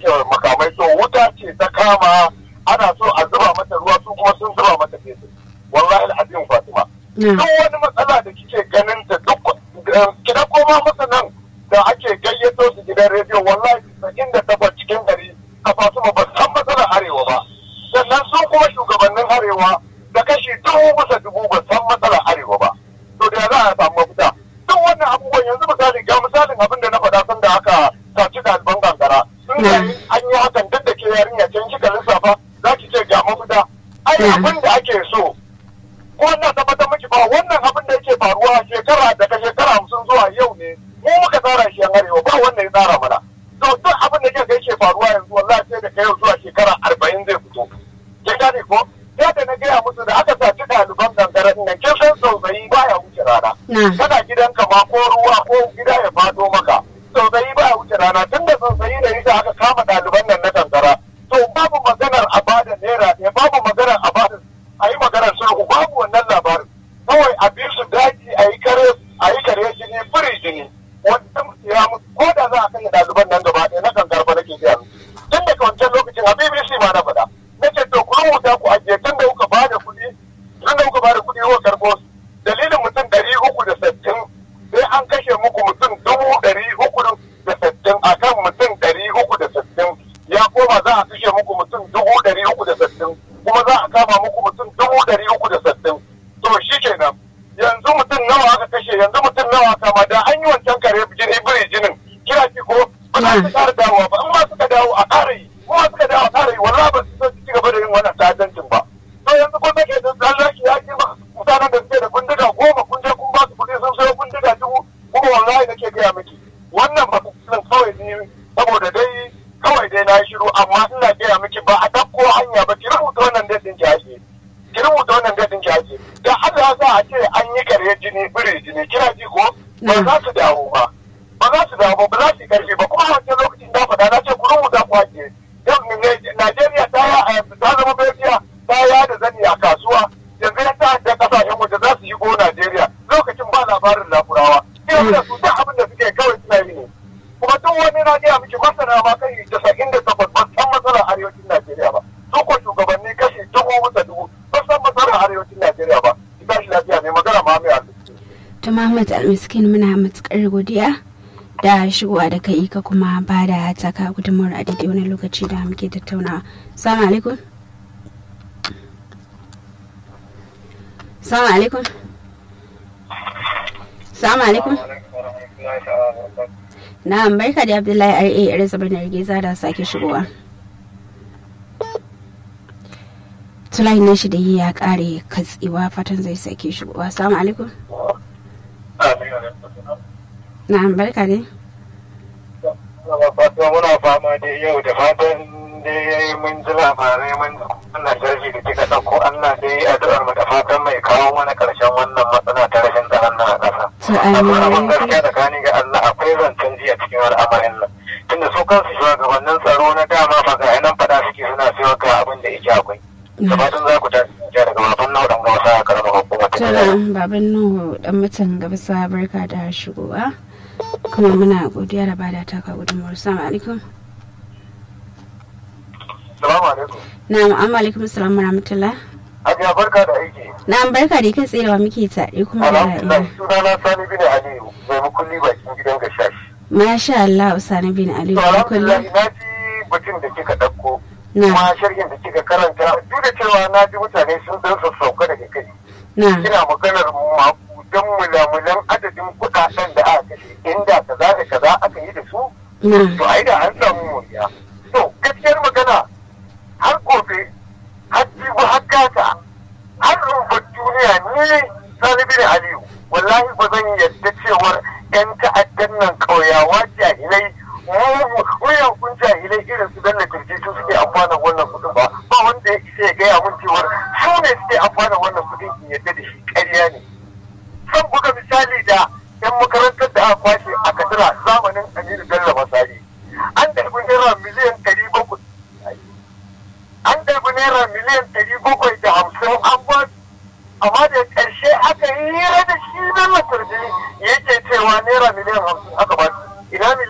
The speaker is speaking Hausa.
rike makamai to wuta ce ta kama ana so a zuba mata ruwa su kuma sun zuba mata fetur wallahi al'azim fatima duk wani matsala da kike ganin ta duk kida koma masa nan da ake gayyato su gidan rediyo wallahi saba'in da takwas cikin ɗari a fatima ba san matsalar arewa ba sannan su kuma shugabannin arewa da kashi dubu bisa dubu ba san matsalar arewa ba to da za a samu mafita duk wannan abubuwan yanzu misali ga misalin abin da na faɗa sun da aka saci ɗaliban gangara sun ga an yi hakan duk da ke yarinya can kika lissafa za ki ce ga mafita ai abin da ake so wannan tabbatar miki ba wannan abin da yake faruwa shekara daga shekara hamsin zuwa yau ne mu muka tsara shi yan arewa ba wanda ya tsara mana to duk abin da kika yake faruwa yanzu wallahi sai da kai zuwa shekara arba'in zai fito kin gane ko sai da na gaya musu da aka saci ɗaliban gangaren nan kin san sauzayi baya wuce rana kana gidanka ma ko ruwa ko gida ya fado maka sauzayi baya wuce rana tun da sauzayi da ita aka kama ɗaliban nan na gangara to babu maganar a bada naira ne babu maganar a bada a yi maganar sulhu babu wannan labarin kawai a bi su daji a yi kare a yi kare jini biri jini wanda mutu ya mutu ko da za a kashe ɗaliban nan gaba ɗaya na kankar ba nake gaya tun daga wancan lokacin a BBC ma na faɗa nake to ku rubuta ku ajiye tun da kuka bada kuɗi tun da kuka bada kuɗi kuka karɓo su dalilin mutum ɗari uku da sittin sai an kashe muku mutum dubu ɗari uku da sittin a kan mutum ɗari uku da sittin ya koma za a kashe muku mutum dubu ɗari uku da sittin kuma za a kama muku mutum dubu ɗari uku da sittin to shi kenan yanzu mutum nawa aka kashe yanzu mutum nawa kama da an yi wancan kare jini biri jinin kira ki ko ba za su ƙara dawowa ba in ma suka dawo a ƙara yi kuma suka dawo a ƙara yi wallahi ba su san su ci gaba da yin wannan ta'addancin ba to yanzu ko take da zallaki ya ce ba mutanen da suke da bindiga goma kun je kun ba su kuɗi sun sayo bindiga dubu kuma wallahi nake gaya miki wannan ba kawai ne saboda dai kawai dai na shiru amma ina gaya miki ba a ɗauko hanya ba ki rubuta wannan daɗin ki ake ki rubuta wannan daɗin ki ake da Allah za a ce an yi kare jini bire jini kira ji ko ba za su dawo ba ba za su dawo ba za su yi karfi ba kuma a wancan lokacin da faɗa na ce ku rubuta ku ake Najeriya ta ta zama Belgiya ta ya da zani a kasuwa yanzu ya ta da kasashen waje za su yi go Najeriya lokacin ba labarin lakurawa sai da su duk abin da suke kawai suna yi ne kuma duk wani na gaya miki masana ma kai casa'in da takwas ba san matsalar arewacin Najeriya ba su ko shugabanni kashi dubu bisa dubu ba san matsalar arewacin Najeriya ba ki tashi lafiya mai magana ma mai ta Muhammad Almiskin muna matukar godiya da shigowa da kai ka kuma ba da taka gudunmawar a daidai wani lokaci da muke tattaunawa. Salamu alaikum. Salamu alaikum. Salamu alaikum. Na'am barka da Abdullahi R.A. irin sabar na Rigeza da sake shigowa. Tulayin na shi da yi ya kare katsewa fatan zai sake shigowa. Salamu alaikum. Na'am barka ne. Fatuwa muna fama da yau da fatan dai mun ji labarai mun wannan sharhi da kika ɗauko Allah dai addu'ar mu da fatan mai kawo mana ƙarshen wannan matsala ta rashin tsaron nan a ƙasa. Amma abin gaskiya da kani ga Allah akwai zancen ji a cikin al'amarin nan. Tunda su kansu shugabannin tsaro na dama fa ga nan faɗa suke suna siyo ga abin da yake akwai. Da fatan za ku tashi daga baban nawa ɗan gawasa a karamar hukumar ta baban nuhu dan mutan gabasa barka da shigowa kuma muna godiya da bada taka gudunmuwar salamu alaikum salamu alaikum na'am amma alaikum salam rahmatullah Hajiya barka da aiki. na'am barka da kai tsayewa muke tare kuma da Alhamdulillah sunana Sani bin Aliyu mai mukulli bakin gidan gashashi. masha Allah Usani bin Ali To alhamdulillah kullum na ji batun da kika ɗauko. na Kuma sharhin da kika karanta duk da cewa na ji mutane sun dan sassauka daga kai. na Kina maganar makudan mulamulan adadin kuɗaɗen da aka kashe inda kaza da kaza aka yi da su. na To ai da an samu moriya. To gaskiyar magana har gobe har jibi har gata har rumbar duniya ni Sani bin Aliyu wallahi ba zan yadda cewar 'yan ta'addan nan ƙauyawa jahilai wuyan kun jahilai irin su danna kirji su suke amfana wannan kudin ba ba wanda ya isa ya gaya mun cewar su ne suke amfana wannan kudin in yadda da shi ƙarya ne zan buga misali da 'yan makarantar da aka kwashe a kadira zamanin aminu bello masari an ɗarbi naira miliyan ɗari bakwai an ɗarbi naira miliyan ɗari bakwai da hamsin an ba su amma da ƙarshe aka yi hira da shi na matarbi yake cewa naira miliyan hamsin aka ba su ina